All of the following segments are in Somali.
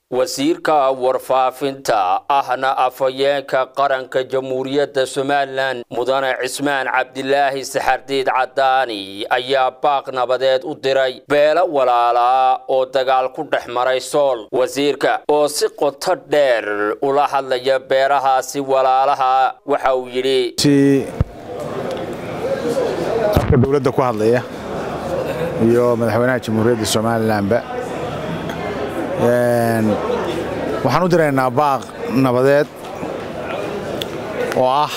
wasiirka warfaafinta ahna afhayeenka qaranka jamhuuriyadda somalilan mudane cismaan cabdilaahi saxardiid cadaani ayaa baaq nabadeed u diray beelo walaalaa oo dagaal ku dhex maray sool wasiirka oo si qoto dheer ula hadlaya beelahaasi walaalaha waxa uu yidhi afka dowladda ku hadlaya iyo madaxweynaha jamhuuriyadda somalilanba waxaan u diraynaa baaq nabadeed oo ah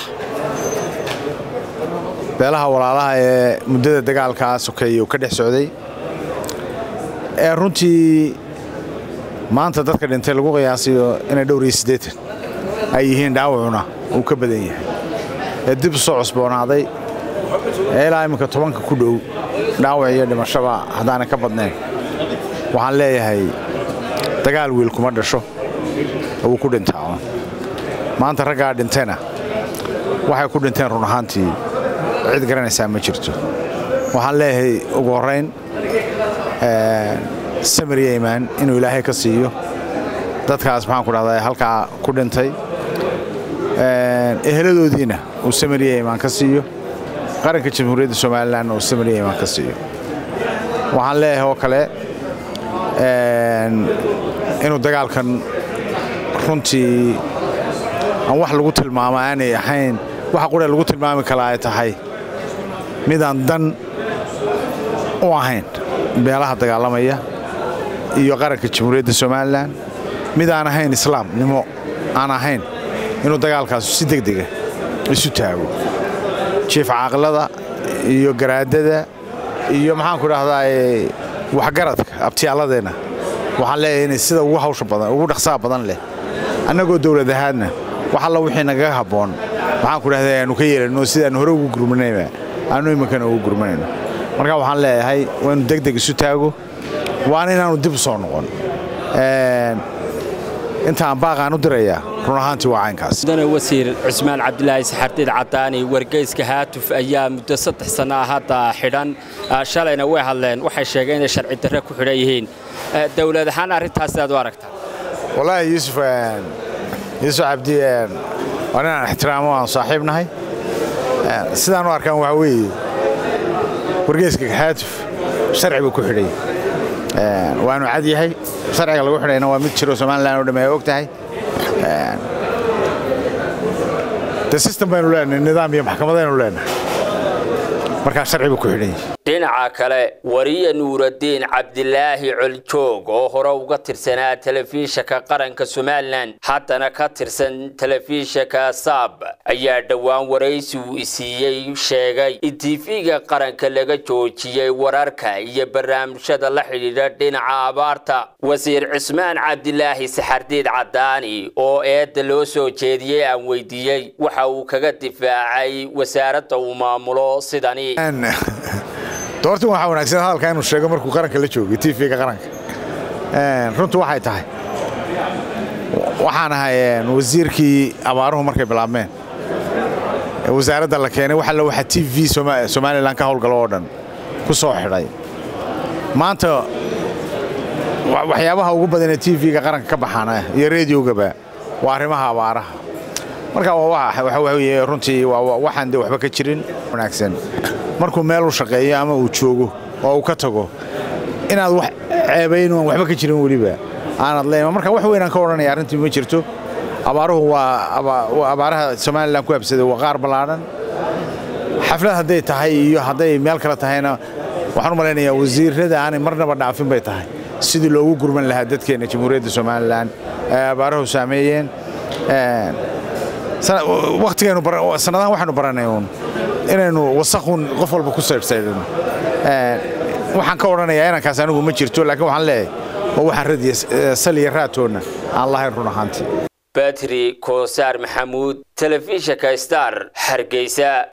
beelaha walaalaha ee muddada dagaalkaa sokeeye uu ka dhex socday ee runtii maanta dadka dhintay lagu qiyaasayo inay dhowr iyo siddeetan ay yihiin dhaawacuna uu ka badan yahay ee dib u soo cusboonaaday ee ilaa imminka tobanka ku dhow dhaawac iyo dhimashaba haddaanay ka badnayn waxaan leeyahay dagaal wiil kuma dhasho wuu ku dhintaa maanta raggaa dhintayna waxay ku dhinteen run ahaantii cid garanaysaa ma jirto waxaan leeyahay ugu horrayn samir yeymaan inuu ilaahay ka siiyo dadkaas maxaan ku dhahdaa halkaa ku dhintay eheladoodiina uu samir yeymaan ka siiyo qaranka jamhuuriyadda somalilanna uu samir yeymaan ka siiyo waxaan leeyahay oo kale inuu dagaalkan runtii aan wax lagu tilmaamo aanay ahayn waxa qura lagu tilmaami kala ay tahay midaan dan u ahayn beelaha dagaalamaya iyo qaranka jamhuuriyadda somalilan mid aan ahayn islaamnimo aan ahayn inuu dagaalkaasu si degdega isu taago jiif caaqilada iyo garaadada iyo maxaanku dhahdaa waxgaradka abtiyaaladeenna waxaan leeyahay inay sida ugu hawsha badan ugu dhaqsaha badan leh annagoo dowlad ahaadna wax alla wixii nagaga habboon waxaan ku dhahday aanu ka yeelanno sidaan hore ugu gurmanayba aanu iminkana ugu gurmanayno marka waxaan leeyahay waa inu degdeg isu taago waana inaanu dib u soo noqon intaan baaqaan u dirayaa run ahaantii waa caynkaas mudane wasiir cismaan cabdilaahi saxardiid cadaani wargeyska haatuf ayaa muddo saddex sanno ah hadda xidhan shalayna way hadleen waxay sheegeen inay sharci darre ku xidhan yihiin dowlad ahaan arrintaas aad u aragtaa wallaahi yuusuf yuusuf cabdi waa inaan ixtiraamo aan saaxiib nahay sidaan u arkaan waxaa weeye wargeyska haatuf sharci buu ku xidhay waanu cad yahay sharciga lagu xidhayna waa mid jiro somalilan oo dhamme ay og tahay de system baynu leenahay nidaam iyo maxkamadaynu leenahay markaa sharci buu ku xidhan yahay dhinaca kale wariye nuuraddiin cabdilaahi coljoog oo hore uga tirsanaa telefishinka qaranka somalilan haddana ka tirsan telefishinka saab ayaa dhowaan waraysi uu isiiyey sheegay in tiifiga qaranka laga joojiyey wararka iyo barnaamijyada la xidhiidha dhinaca abaarta wasiir cismaan cabdilaahi saxardiid cadaani oo eedda loo soo jeediyey aan weydiiyey waxa uu kaga difaacay wasaaradda uu maamulo sidani doortin waxaa wanaagsan hadalka inuu sheego markuu qaranka la joogay tv-ga qaranka runtu waxay tahay waxaan ahay wasiirkii abaaruhu markay bilaabmeen wasaaradda la keenay wax alla waxa t v somalilan ka howlgalo oo dhan ku soo xidhay maanta waxyaabaha ugu badan ee t v-ga qaranka ka baxaana iyo rediogaba waa arrimaha abaaraha marka waxa weye runtii waxaan de waxba ka jirin wanaagsan markuu meel u shaqeeyo ama uu joogo oo uu ka tago inaad wax ceebayn aan waxba ka jirin weliba aanad leema marka wax weynaan ka odhanaya arrintii ma jirto abaaruhu waa abaaraha somalilan ku habsaday waa qaar ballaadhan xaflad hadday tahay iyo hadday meel kale tahayna waxaan u malaynayaa wasiirrada aanay marnaba dhaafin bay tahay sidii loogu gurman lahaa dadkeenna jamhuuriyadda somalilan ee abaaruhu saameeyeen sanadahan waxaynu baranay uun inaynu wasaqun qof walba ku saydhsaydhano waxaan ka odhanayaa inankaas anigu ma jirto laakiin waxaan leeyahay oo waxaan radiya saliya raatoonna aan lahayn run ahaantii batri koosaar maxamuud telefishinka star hargeysa